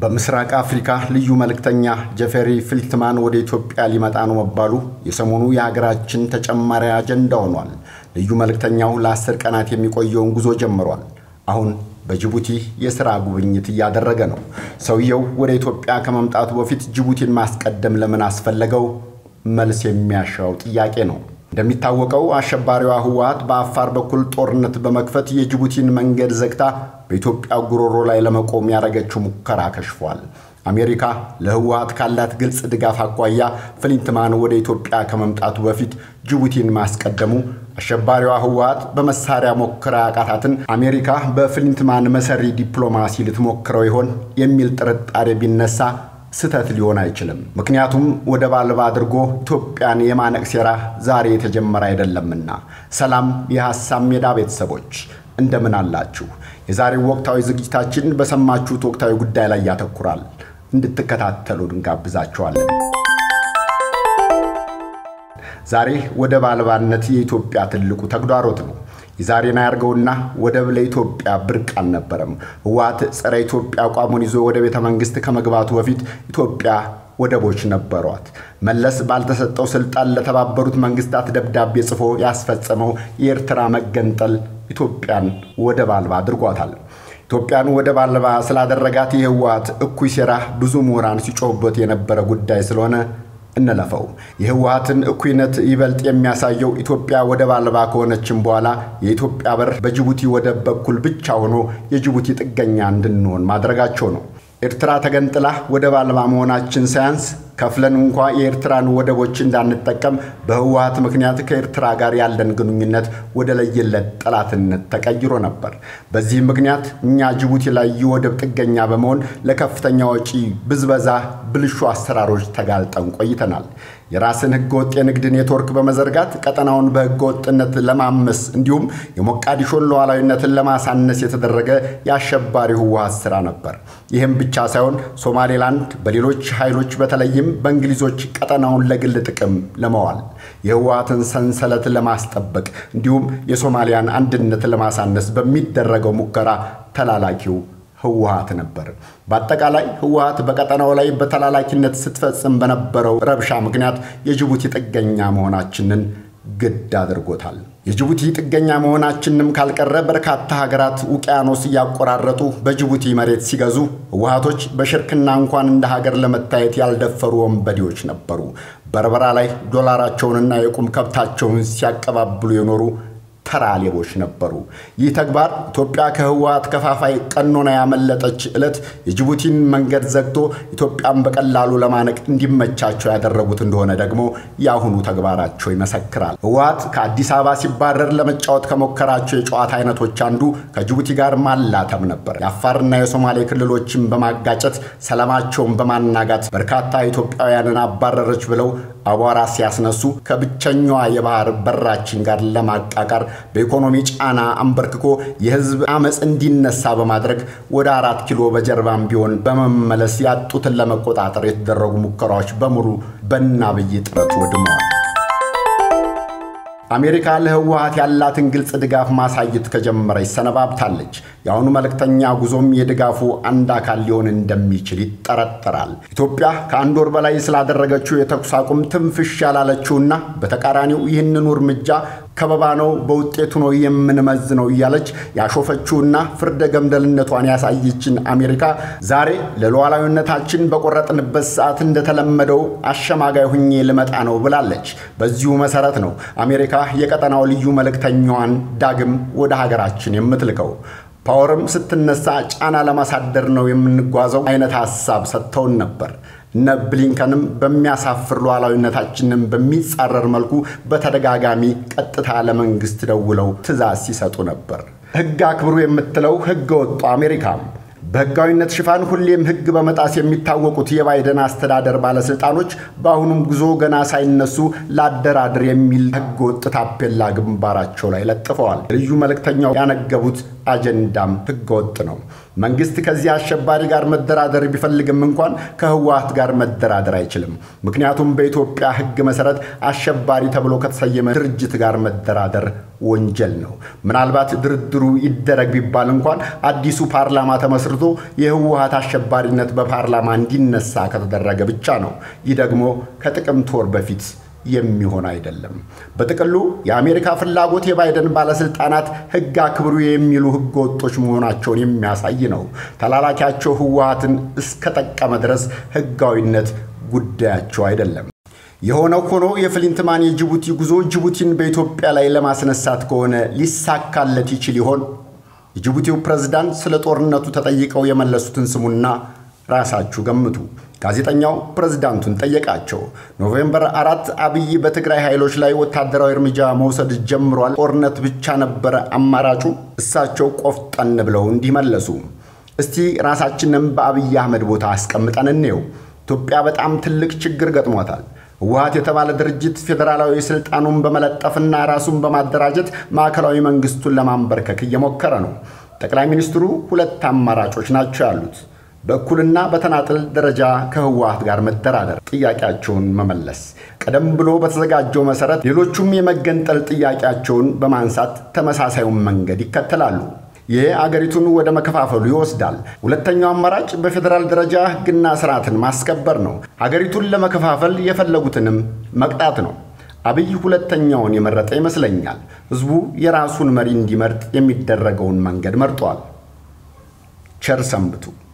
በምስራቅ አፍሪካ ልዩ መልእክተኛ ጀፌሪ ፊልትማን ወደ ኢትዮጵያ ሊመጣ ነው መባሉ የሰሞኑ የሀገራችን ተጨማሪ አጀንዳ ሆኗል። ልዩ መልእክተኛው ለአስር ቀናት የሚቆየውን ጉዞ ጀምሯል። አሁን በጅቡቲ የሥራ ጉብኝት እያደረገ ነው። ሰውየው ወደ ኢትዮጵያ ከመምጣቱ በፊት ጅቡቲን ማስቀደም ለምን አስፈለገው? መልስ የሚያሻው ጥያቄ ነው። እንደሚታወቀው አሸባሪዋ ህወሓት በአፋር በኩል ጦርነት በመክፈት የጅቡቲን መንገድ ዘግታ በኢትዮጵያ ጉሮሮ ላይ ለመቆም ያደረገችው ሙከራ ከሽፏል። አሜሪካ ለህወሓት ካላት ግልጽ ድጋፍ አኳያ ፍሊንትማን ወደ ኢትዮጵያ ከመምጣቱ በፊት ጅቡቲን ማስቀደሙ አሸባሪዋ ህወሓት በመሳሪያ ሞክራ ያቃታትን አሜሪካ በፍሊንትማን መሰሪ ዲፕሎማሲ ልትሞክረው ይሆን የሚል ጥርጣሬ ቢነሳ ስህተት ሊሆን አይችልም። ምክንያቱም ወደብ አልባ አድርጎ ኢትዮጵያን የማነቅ ሴራ ዛሬ የተጀመረ አይደለምና። ሰላም የሐሳብ ሜዳ ቤተሰቦች እንደምን አላችሁ? የዛሬው ወቅታዊ ዝግጅታችን በሰማችሁት ወቅታዊ ጉዳይ ላይ ያተኩራል። እንድትከታተሉ እንጋብዛችኋለን። ዛሬ ወደብ አልባነት የኢትዮጵያ ትልቁ ተግዳሮት ነው። የዛሬን አያርገውና ወደብ ለኢትዮጵያ ብርቅ አልነበረም። ህወሓት ጸረ ኢትዮጵያ አቋሙን ይዞ ወደ ቤተ መንግስት ከመግባቱ በፊት ኢትዮጵያ ወደቦች ነበሯት። መለስ ባልተሰጠው ስልጣን ለተባበሩት መንግስታት ደብዳቤ ጽፎ ያስፈጸመው የኤርትራ መገንጠል ኢትዮጵያን ወደብ አልባ አድርጓታል። ኢትዮጵያን ወደብ አልባ ስላደረጋት የህወሓት እኩይ ሴራ ብዙ ምሁራን ሲጮሁበት የነበረ ጉዳይ ስለሆነ እንለፈው። የህወሓትን እኩይነት ይበልጥ የሚያሳየው ኢትዮጵያ ወደብ አልባ ከሆነችም በኋላ የኢትዮጵያ በር በጅቡቲ ወደብ በኩል ብቻ ሆኖ የጅቡቲ ጥገኛ እንድንሆን ማድረጋቸው ነው። ኤርትራ ተገንጥላ ወደብ አልባ መሆናችን ሳያንስ ከፍለን እንኳ የኤርትራን ወደቦች እንዳንጠቀም በህወሓት ምክንያት ከኤርትራ ጋር ያለን ግንኙነት ወደ ለየለት ጠላትነት ተቀይሮ ነበር። በዚህም ምክንያት እኛ ጅቡቲ ላይ የወደብ ጥገኛ በመሆን ለከፍተኛ ወጪ ብዝበዛ፣ ብልሹ አሰራሮች ተጋልጠን ቆይተናል። የራስን ህገወጥ የንግድ ኔትወርክ በመዘርጋት ቀጠናውን በህገወጥነት ለማመስ እንዲሁም የሞቃዲሾን ሉዓላዊነትን ለማሳነስ የተደረገ የአሸባሪ ህወሓት ስራ ነበር። ይህም ብቻ ሳይሆን ሶማሌላንድ በሌሎች ኃይሎች በተለይም በእንግሊዞች ቀጠናውን ለግል ጥቅም ለመዋል የህወሓትን ሰንሰለት ለማስጠበቅ እንዲሁም የሶማሊያን አንድነት ለማሳነስ በሚደረገው ሙከራ ተላላኪው ህወሓት ነበር። በአጠቃላይ ህወሓት በቀጠናው ላይ በተላላኪነት ስትፈጽም በነበረው ረብሻ ምክንያት የጅቡቲ ጥገኛ መሆናችንን ግድ አድርጎታል። የጅቡቲ ጥገኛ መሆናችንም ካልቀረ በርካታ ሀገራት ውቅያኖስ እያቆራረጡ በጅቡቲ መሬት ሲገዙ ህወሓቶች በሽርክና እንኳን እንደ ሀገር ለመታየት ያልደፈሩ ወንበዴዎች ነበሩ። በርበራ ላይ ዶላራቸውንና የቁም ከብታቸውን ሲያቀባብሉ የኖሩ ተራ ሌቦች ነበሩ። ይህ ተግባር ኢትዮጵያ ከህወሓት ከፋፋይ ቀኖና ያመለጠች ዕለት የጅቡቲን መንገድ ዘግቶ ኢትዮጵያን በቀላሉ ለማነቅ እንዲመቻቸው ያደረጉት እንደሆነ ደግሞ የአሁኑ ተግባራቸው ይመሰክራል። ህወሓት ከአዲስ አበባ ሲባረር ለመጫወት ከሞከራቸው የጨዋታ አይነቶች አንዱ ከጅቡቲ ጋር ማላተም ነበር። የአፋርና የሶማሌ ክልሎችን በማጋጨት ሰላማቸውን በማናጋት በርካታ ኢትዮጵያውያንን አባረረች ብለው አቧራ ሲያስነሱ ከብቸኛዋ የባህር በራችን ጋር ለማቃቃር በኢኮኖሚ ጫና አንበርክኮ የህዝብ አመፅ እንዲነሳ በማድረግ ወደ አራት ኪሎ በጀርባም ቢሆን በመመለስ ያጡትን ለመቆጣጠር የተደረጉ ሙከራዎች በሙሉ በእነ አብይ ጥረት ወድመዋል። አሜሪካ ለህወሓት ያላትን ግልጽ ድጋፍ ማሳየት ከጀመረች ሰነባብታለች። የአሁኑ መልእክተኛ ጉዞም የድጋፉ አንድ አካል ሊሆን እንደሚችል ይጠረጠራል። ኢትዮጵያ ከአንድ ወር በላይ ስላደረገችው የተኩስ አቁም ትንፍሽ ያላለችውና በተቃራኒው ይህንኑ እርምጃ ከበባ ነው፣ በውጤቱ ነው የምንመዝነው እያለች ያሾፈችውና ፍርደ ገምደልነቷን ያሳየችን አሜሪካ ዛሬ ለሉዓላዊነታችን በቆረጥንበት ሰዓት እንደተለመደው አሸማጋይ ሁኜ ልመጣ ነው ብላለች። በዚሁ መሰረት ነው አሜሪካ የቀጠናው ልዩ መልእክተኛዋን ዳግም ወደ ሀገራችን የምትልከው። ፓወርም ስትነሳ ጫና ለማሳደር ነው የምንጓዘው አይነት ሀሳብ ሰጥተውን ነበር። እነ ብሊንከንም በሚያሳፍር ሉዓላዊነታችንን በሚጻረር መልኩ በተደጋጋሚ ቀጥታ ለመንግስት ደውለው ትዕዛዝ ሲሰጡ ነበር። ሕግ አክብሩ የምትለው ሕገ ወጡ አሜሪካም በህጋዊነት ሽፋን ሁሌም ህግ በመጣስ የሚታወቁት የባይደን አስተዳደር ባለስልጣኖች በአሁኑም ጉዞ ገና ሳይነሱ ላደራድር የሚል ህገ ወጥ ታፔላ ግንባራቸው ላይ ለጥፈዋል። ልዩ መልእክተኛው ያነገቡት አጀንዳም ህገ ወጥ ነው። መንግስት ከዚህ አሸባሪ ጋር መደራደር ቢፈልግም እንኳን ከህወሓት ጋር መደራደር አይችልም። ምክንያቱም በኢትዮጵያ ሕግ መሰረት አሸባሪ ተብሎ ከተሰየመ ድርጅት ጋር መደራደር ወንጀል ነው። ምናልባት ድርድሩ ይደረግ ቢባል እንኳን አዲሱ ፓርላማ ተመስርቶ የህወሓት አሸባሪነት በፓርላማ እንዲነሳ ከተደረገ ብቻ ነው። ይህ ደግሞ ከጥቅምት ወር በፊት የሚሆን አይደለም። በጥቅሉ የአሜሪካ ፍላጎት የባይደን ባለስልጣናት ህግ አክብሩ የሚሉ ህገ ወጦች መሆናቸውን የሚያሳይ ነው። ተላላኪያቸው ህወሓትን እስከጠቀመ ድረስ ህጋዊነት ጉዳያቸው አይደለም። የሆነው ሆኖ የፍሊንትማን የጅቡቲ ጉዞ ጅቡቲን በኢትዮጵያ ላይ ለማስነሳት ከሆነ ሊሳካለት ይችል ይሆን? የጅቡቲው ፕሬዝዳንት ስለ ጦርነቱ ተጠይቀው የመለሱትን ስሙና ራሳችሁ ገምቱ። ጋዜጠኛው ፕሬዝዳንቱን ጠየቃቸው። ኖቬምበር አራት አብይ በትግራይ ኃይሎች ላይ ወታደራዊ እርምጃ መውሰድ ጀምሯል፣ ጦርነት ብቻ ነበረ አማራጩ? እሳቸው ቆፍጠን ብለው እንዲህ መለሱ። እስቲ ራሳችንም በአብይ አህመድ ቦታ አስቀምጠን እንየው። ኢትዮጵያ በጣም ትልቅ ችግር ገጥሟታል። ህወሓት የተባለ ድርጅት ፌዴራላዊ ስልጣኑን በመለጠፍና ራሱን በማደራጀት ማዕከላዊ መንግስቱን ለማንበርከክ እየሞከረ ነው። ጠቅላይ ሚኒስትሩ ሁለት አማራጮች ናቸው ያሉት በእኩልና በተናጥል ደረጃ ከህወሓት ጋር መደራደር፣ ጥያቄያቸውን መመለስ። ቀደም ብሎ በተዘጋጀው መሰረት ሌሎቹም የመገንጠል ጥያቄያቸውን በማንሳት ተመሳሳዩን መንገድ ይከተላሉ። ይህ አገሪቱን ወደ መከፋፈሉ ይወስዳል። ሁለተኛው አማራጭ በፌዴራል ደረጃ ህግና ስርዓትን ማስከበር ነው። አገሪቱን ለመከፋፈል የፈለጉትንም መቅጣት ነው። አብይ ሁለተኛውን የመረጠ ይመስለኛል። ህዝቡ የራሱን መሪ እንዲመርጥ የሚደረገውን መንገድ መርጧል። ቸር ሰንብቱ።